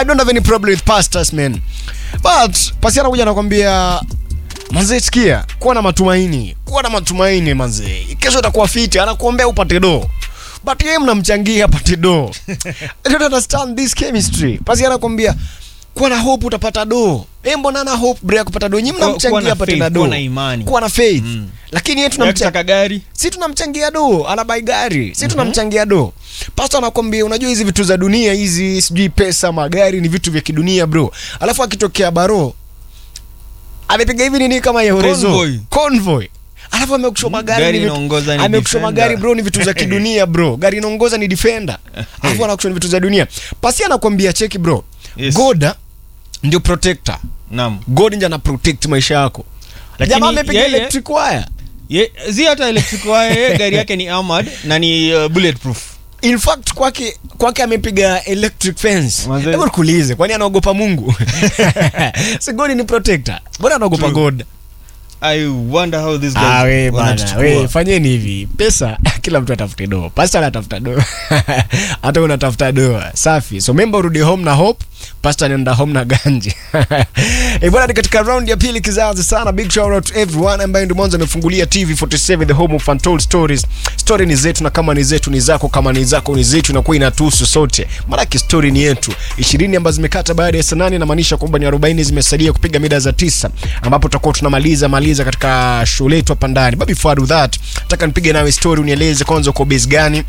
I don't have any problem with pastors man. But pasi anakuja anakwambia manze, sikia, kuwa na matumaini, kuwa na matumaini manze, kesho itakuwa fiti, anakuombea upate do but yeye mnamchangia apate do. I don't understand this chemistry. Pasi anakwambia kuwa na hope utapata do. Eh, mbona ana hope bre ya kupata do? Nyinyi Kuwa- kuwa mnamchangia na apate faith, na do. kuwa na imani. Kuwa na faith. Mm. Lakini yeye Ya tunamchangia kutaka gari si tunamchangia do anabai gari si tunamchangia do pasta anakwambia unajua hizi vitu za dunia hizi sijui pesa magari ni vitu vya kidunia bro alafu akitokea baro amepiga hivi nini kama ya horezo Convoy. convoy alafu amekushoma gari Gari ni vitu- inaongoza ni amekushoma Defender. gari bro ni vitu za kidunia bro gari inaongoza ni defender alafu anakushona vitu za dunia pasi anakwambia cheki bro Yes. goda ndio protector naam god ndio ana protect maisha yako Lakini jamaa amepiga yeye- electric wire Ye, zi hata electric wire yeye gari yake ni armored na ni uh, bulletproof in fact kwake kwake amepiga electric fence Manze- hebu nikuulize kwani anaogopa mungu si god ni protector mbona anaogopa True. god i wonder how this guy Ah, we bana, wanatuchukua. we fanyeni hivi pesa kila mtu atafute do pasta anatafuta do hata unatafuta do safi so memba urudi home na hope pasta anaenda home na ganji Eh, bwana ni katika round ya pili kizazi sana big shout out to everyone ambaye ndio mwanzo amefungulia tv 47 the home of untold stories story ni zetu na kama ni zetu ni zako kama ni zako ni zetu inakuwa inatuhusu sote maanake story ni yetu ishirini ambazo zimekata baada ya saa nane inamaanisha kwamba ni 40 zimesalia kupiga mida za tisa ambapo tutakuwa tunamaliza maliza katika show letu hapa ndani but before I do that nataka nipige nawe story unieleze kwanza uko base gani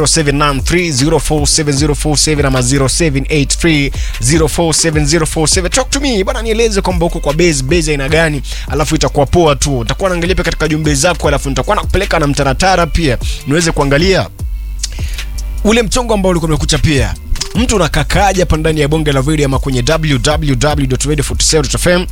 0793047047 ama 0783047047 talk to me bwana nieleze kwamba uko kwa base base aina gani alafu itakuwa poa tu nitakuwa naangalia pia katika jumbe zako alafu nitakuwa nakupeleka na mtaratara pia niweze kuangalia ule mchongo ambao ulikuwa umekucha pia mtu unakakaja hapa ndani ya bonge la video ama kwenye www.radio47.fm